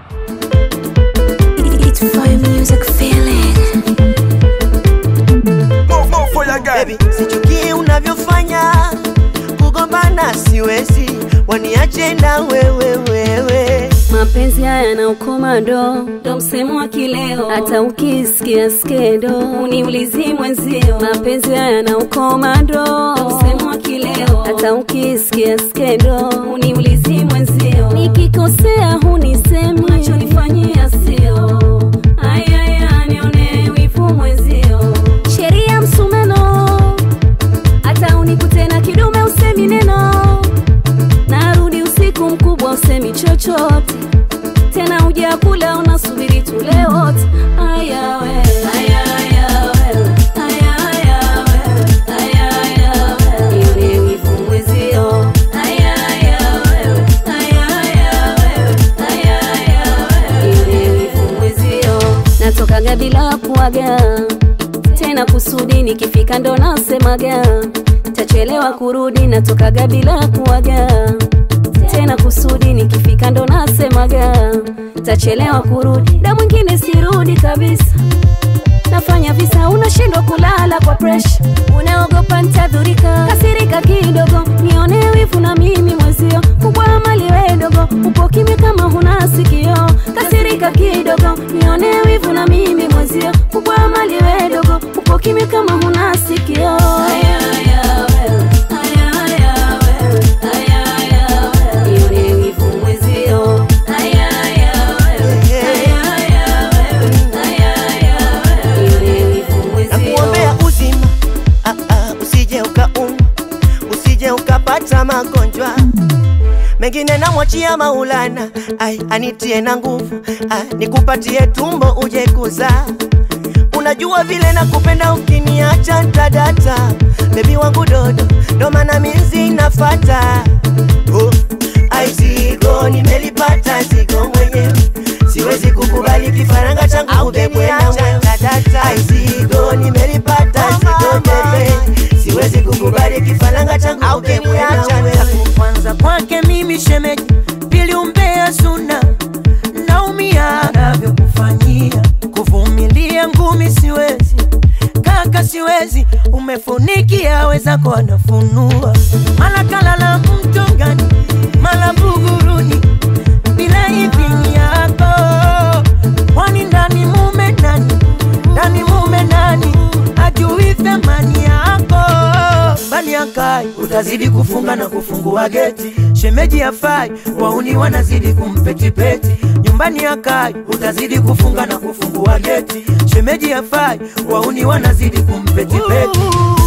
It's fire music feeling. More, more fire girl. Baby, sichukie unavyofanya kugombana siwezi, waniache na wewe wewe. Mapenzi haya na ukomando ndo msemo wa kileo, hata ukisikia skendo uniulizi mwenzio. Mapenzi haya na ukomando ndo msemo wa kileo, hata ukisikia skendo uniulizi mwenzio. Nikikosea hunisemi, unachonifanyia sio ayaya, nione wivu mwenzio. Sheria msumeno, hata unikute na kidume usemi neno narudi usiku mkubwa usemi chochote tena uja kula unasubiri tule wote aya we aya aya we aya aya we aya aya we nione wivu mwezio aya aya we aya aya we aya aya we nione wivu mwezio natokaga bila kuaga tena kusudi nikifika ndo nasemaga tachelewa kurudi natokaga bila kuaga tena kusudi nikifika ndo nasemaga tachelewa kurudi da mwingine sirudi kabisa nafanya visa unashindwa kulala kwa presha unaogopa ntadhurika kasirika kidogo nione wivu na mimi mwezio kubwa mali wedogo upo kimya kama huna sikio kasirika kidogo nione wivu na mimi mwezio kubwa mali wedogo upo kimya kama huna sikio aya, aya, wewe. Aya, aya, wewe. Aya, aya, wewe. Nione wivu mwezio Aya, aya, wewe. Aya, aya, wewe. Aya, aya, wewe. Nione wivu mwezio Nakuombea uzima, ah, ah, usije ukaumwa, usije ukapata magonjwa mengine namwachia Maulana, ai anitie na nguvu, ah, nikupatie tumbo uje kuzaa. Unajua vile nakupenda, ukiniacha ntadata. Bebi wangu dodo, ndo maana mizi nafata. Oh, ai zigo nimelipata, zigo mwenyewe siwezi kukubali kifaranga changu ubebwe na wewe. Ai zigo nimelipata, zigo bebe, siwezi kukubali kifaranga changu ubebwe na wewe. kwanza kwake mimi shemeji, pili umbea suna, naumia anavyokufanyia, kuvumilia ngumi siwezi, kaka siwezi, umefunikia wezako anafunua, mala kalala mtongani, mala buguruni, bila idhini yako, kwani ndani mume nani, ndani mume nani, ajui thamani yako bali akai utazidi kufunga na kufungua geti shemeji afai wauni wanazidi kumpetipeti nyumbani akai utazidi kufunga na kufungua geti shemeji afai wauni wanazidi kumpetipeti